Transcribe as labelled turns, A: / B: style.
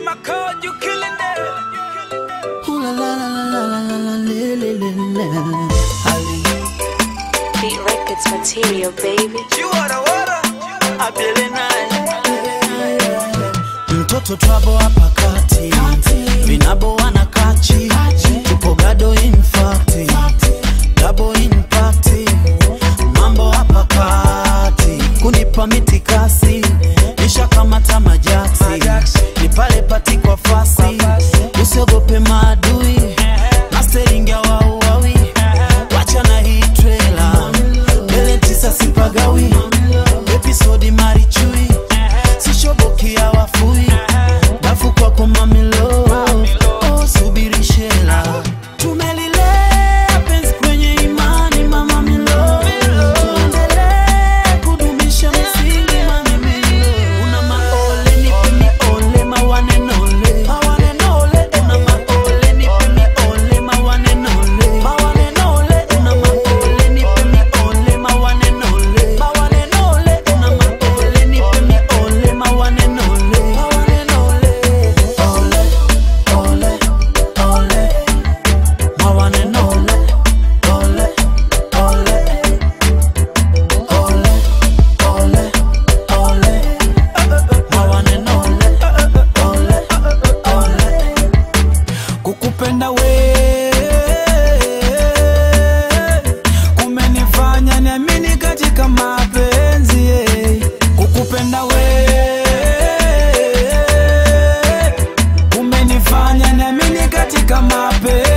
A: my code, you killing it.
B: Ooh la la la la la la la le, le, le, le. Ali,
C: Beat Records material, baby.
A: You are the water. I feel it nice.
B: mtoto twabo hapa kati vinabo wana kachi tupo gado infati dabo impati mambo hapa kati kunipa mitikasi nishakamata majaksi ni pale pati kwa fasi usiogope maadui masteringia wauawi wacha na hii trela mbele tisa sipagawi episodi marichui sishobokia wafui dafu kwako mamilo oh, subiri shela tumelilea penzi kwenye imani mama milo tuendelee kudumisha msingi mamimilo una maole nipe miole mawanenole mawanenole una maole nipe miole mawanenole mawanenole una maole nipe miole mawanenole mawanenole una maole nipe miole mawanenole mawanenole ole ole ole mawanenole ole ole ole ole ole mawanenole ole ole
A: Kukupenda we kumenifanya niamini katika mapenzi eh. Kukupenda we kumenifanya niamini katika mapenzi